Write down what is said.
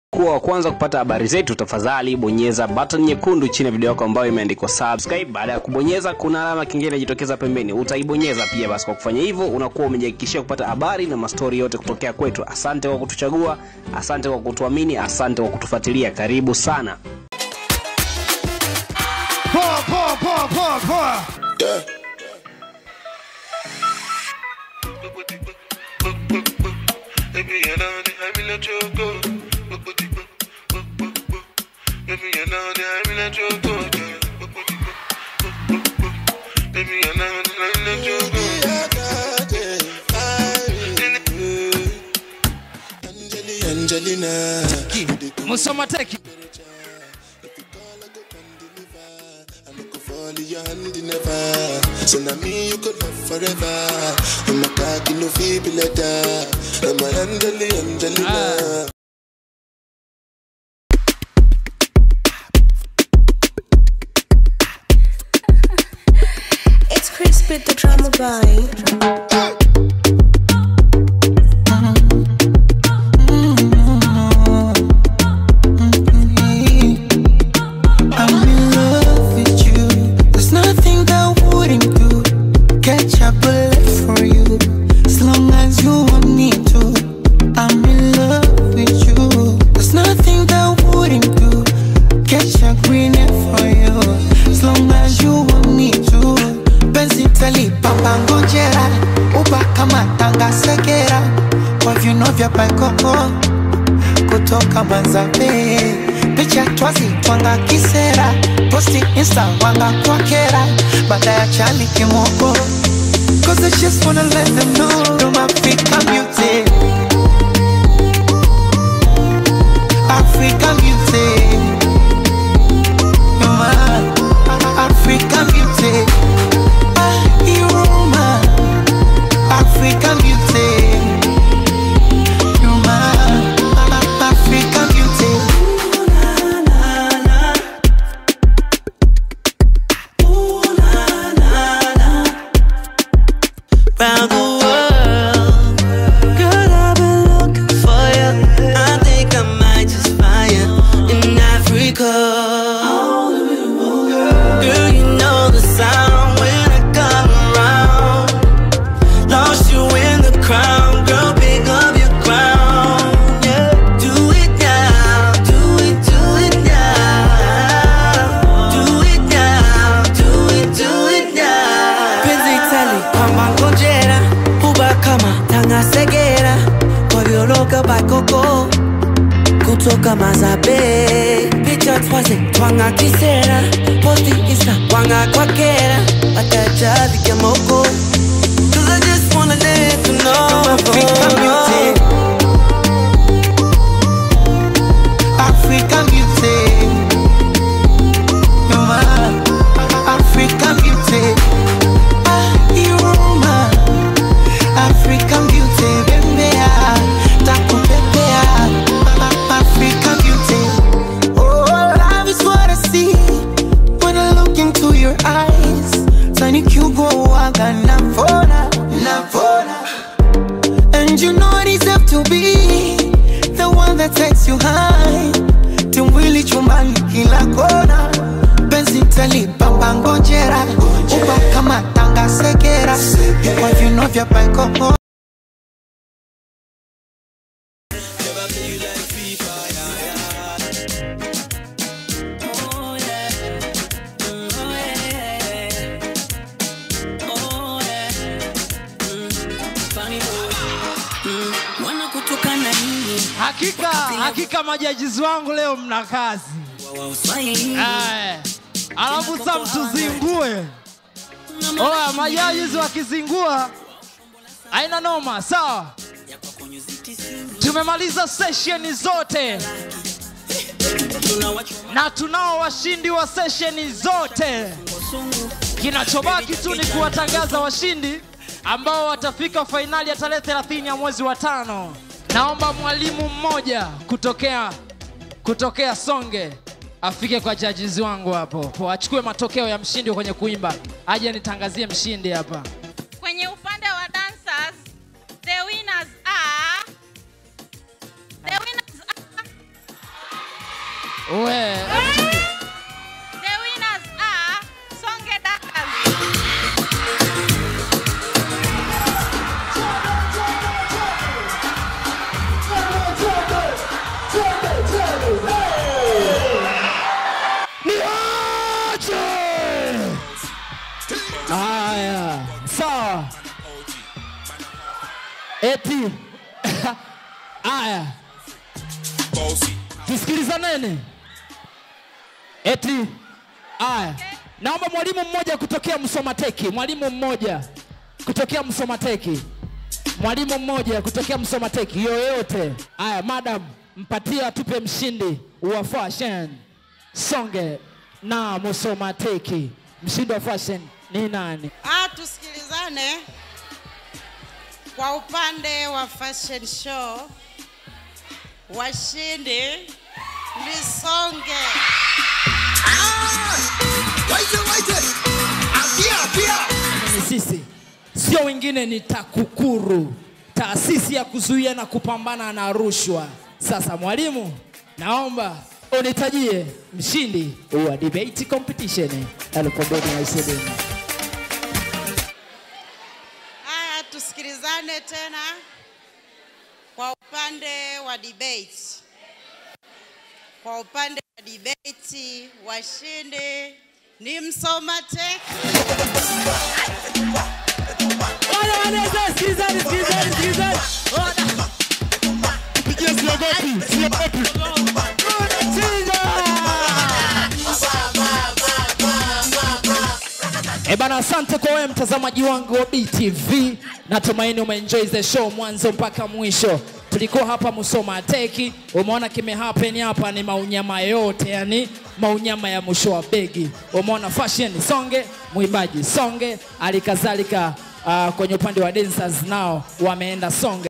kuwa wa kwanza kupata habari zetu, tafadhali bonyeza button nyekundu chini ya video yako ambayo imeandikwa subscribe. Baada ya kubonyeza, kuna alama kingine inajitokeza pembeni, utaibonyeza pia. Basi kwa kufanya hivyo, unakuwa umejihakikishia kupata habari na mastori yote kutokea kwetu. Asante kwa kutuchagua, asante kwa kutuamini, asante kwa kutufuatilia. Karibu sana. Poa, poa, poa, poa, poa. Yeah. Baby, you know that I will let you go. Baby, you know that I will let you go. Baby, you know that I will let you go. Angelina, Musoma Teki. I look fall in your hand in never. So now me you could love forever. I'm a cocky no feeble letter. I'm a Angeli, Angelina. It's Chris with the drama boy. I'm in love with you. There's nothing that wouldn't do. Catch a bullet for you. As long as you want me to. I'm in love with you. There's nothing that wouldn't do. Catch a green for you. As long as you want me to. Penzi tali papa ngojera. Uba kama tanga segera. Kwa viuno vya paikoko kutoka Manzabe, picha twazi twanga kisera, posti insta wanga kwa kera, baada ya chali kimoko. Cause I just wanna let them know I'm Africa beauty. Africa beauty. You're my Africa beauty. Ah, you're my Africa beauty. You're my African beauty. round the world. Girl, I've been looking for you. I think I might just find you in Africa. Girl, you know the sound when I come around. Lost you in the crowd, girl, pick up your crown. Yeah, do it now, do it, do it now. Do it now, do it, do it now. Penzi tali kwamba ngojera, huba kama tanga segera, kwa violoka bakoko kutoka Mazabe, picha twaze twanga kisera, posti insta wanga kwa kera, watajavi kemoko. Cause I just wanna let you know African beauty. African beauty. You're my African beauty. Ah, you're my African beauty. Bembea, takupepea. African beauty. Oh, love is what I see when I look into your eyes. Tiny cube, waga navona, navona. And you know I deserve to be the one that takes you high. Timwili chumbani kila kona. Benzi tali papa ngojera. Uba kama tanga segera. Kwa viuno vya paikoko. wanakutukana nini Hakika, hakika majajizi wangu leo mna kazi. wa uswahili Aya. Alafu sasa mtuzingue. Oya, majajizi wakizingua haina noma, sawa? Tumemaliza sesheni zote na tunao washindi wa sesheni zote. Kinachobaki tu ni kuwatangaza washindi ambao watafika fainali ya tarehe 30 ya mwezi wa tano. Naomba mwalimu mmoja kutokea kutokea Songe afike kwa judges wangu hapo, achukue matokeo ya mshindi kwenye kuimba, aje nitangazie mshindi hapa. Kwenye upande wa dancers, the winners are the winners are We. The winners are Songe Dancers. Niache! Haya, sawa. Eti. Haya. Tusikilizaneni. Eti. Haya. Naomba mwalimu mmoja kutokea Msomateki, mwalimu mmoja kutokea Msomateki, mwalimu mmoja kutokea Msomateki yoyote. Haya, madam, mpatie atupe mshindi wa fashion Songe na Msomateki. Mshindi wa fashion ni nani? Ah, tusikilizane. Kwa upande wa fashion show, washindi ni Songe. ni sisi, sio wengine, ni TAKUKURU, taasisi ya kuzuia na kupambana na rushwa. Sasa mwalimu, naomba unitajie mshindi wa debate competition elfu mbili na ishirini. Haya, tusikilizane tena. Kwa upande wa debate, kwa upande wa debate, washindi ni Msomateki. Wale wale, sasa sikilizani, sikilizani, sikilizani. Wana- Unachinja! Eh bana, asante kwa wewe mtazamaji wangu wa BTV. Natumaini umeenjoy the show mwanzo mpaka mwisho. Tulikuwa hapa Musoma Teki, umeona kime happen hapa ni maunyama yote, yani maunyama ya mwisho wa begi. Umeona fashion Songe, mwimbaji Songe, alikadhalika uh, kwenye upande wa dancers nao wameenda Songe.